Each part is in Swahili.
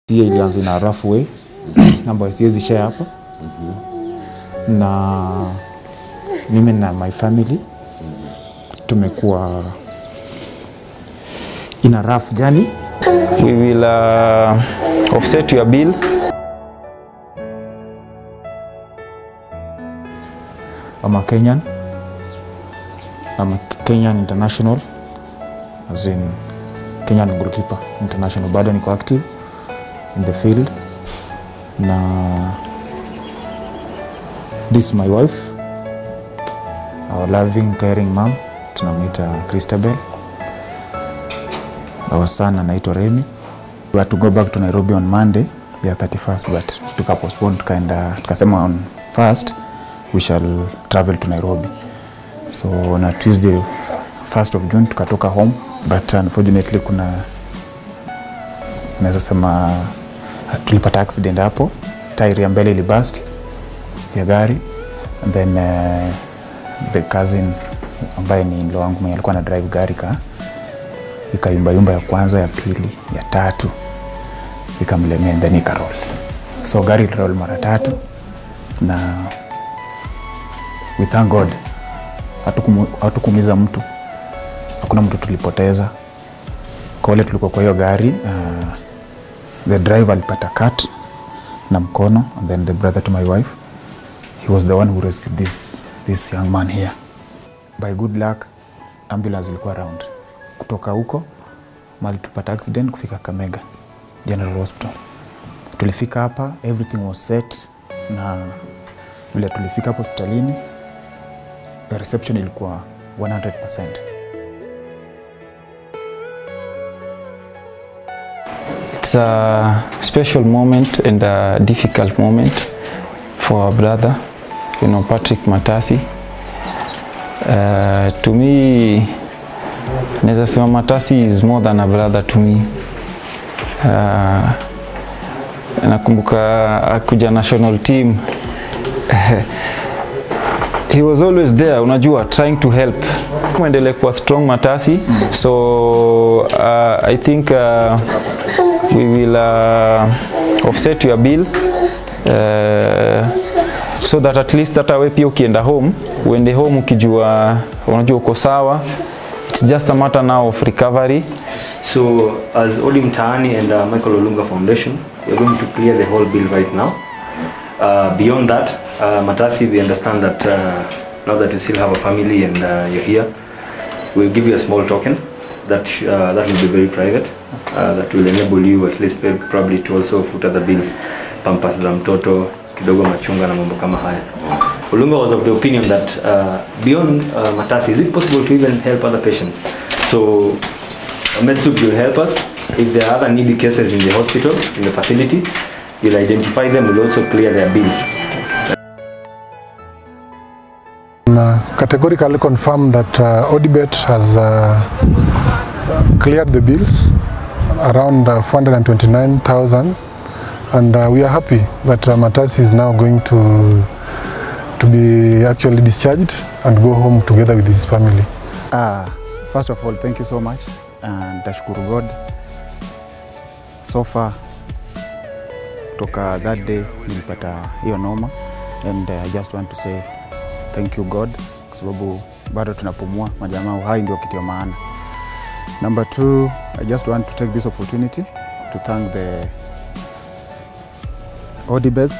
Hiyo ilianza na rough way ambayo siwezi share hapa na mimi na my family tumekuwa in a rough journey. We will uh, offset your bill. I'm a Kenyan. I'm a Kenyan international as in Kenyan goalkeeper international. Bado niko active in the field na this is my wife our loving caring mom tunamwita Christabel our son anaitwa Remy we had to go back to Nairobi on Monday ya 31st but tukapostpone tukaenda tukasema on first we shall travel to Nairobi so na Tuesday 1st of June tukatoka home but unfortunately kuna naweza sema tulipata accident hapo tairi ya mbele ilibust ya gari and then uh, the cousin ambaye ni ndo wangu mwenye alikuwa na drive gari ka ikayumbayumba ya kwanza ya pili ya tatu ikamlemea and then ikarol so gari ilirol mara tatu na we thank god hatukumu- hatukuumiza mtu hakuna mtu tulipoteza kwa wale tulikuwa kwa hiyo gari uh, the driver alipata cut na mkono and then the brother to my wife he was the one who rescued this, this young man here by good luck ambulance ilikuwa around kutoka huko mali tupata accident kufika kamega general hospital tulifika hapa everything was set na vile tulifika hapo hospitalini the reception ilikuwa 100 It's a special moment and a difficult moment for our brother, you know, Patrick Matasi. Uh, to me, naweza sema Matasi is more than a brother to me. Uh, nakumbuka akuja national team he was always there unajua trying to help muendelee kuwa strong matasi so uh, i think uh, we will uh, offset your bill uh, so that at least hata we pia ukienda home uende home ukijua unajua uko sawa it's just a matter now of recovery So, as Odi Mtaani and uh, Michael Olunga Foundation, we're going to clear the whole bill right now. Uh, beyond that, uh, Matasi, we understand that uh, now that you still have a family and uh, you're here, we'll give you a small token that sh- uh, that will be very private. Uh, that will enable you at least pay- probably to also foot other bills, pampas za mtoto, kidogo machunga na mambo kama haya. Olunga was of the opinion that uh, beyond uh, Matasi, is it possible to even help other patients? So MedSoup will help us. If there are other needy cases in the hospital, in the facility, we'll identify them, we'll also clear their bills. uh, categorically confirm that uh, Odibet has uh, cleared the bills around uh, 429,000 and uh, we are happy that uh, Matasi is now going to to be actually discharged and go home together with his family. Uh, first of all, thank you so much and tashukuru God so far toka that day nilipata hiyo noma and uh, I just want to say thank you God kwa sababu bado tunapumua, majamaa, uhai ndio kitu ya maana. Number two, I just want to take this opportunity to thank the Odibets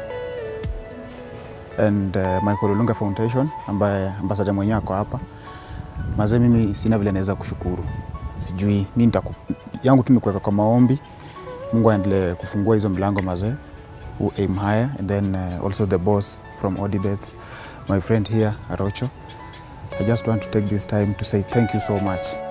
and uh, Michael Olunga Foundation ambaye ambassador mwenyewe ako hapa mazee, mimi sina vile naweza kushukuru, sijui nini nitaku yangu tu ni kuweka kwa maombi, Mungu aendelee kufungua hizo mlango mazee, who aim higher and then uh, also the boss from Odibets, my friend here Arocho. I just want to take this time to say thank you so much.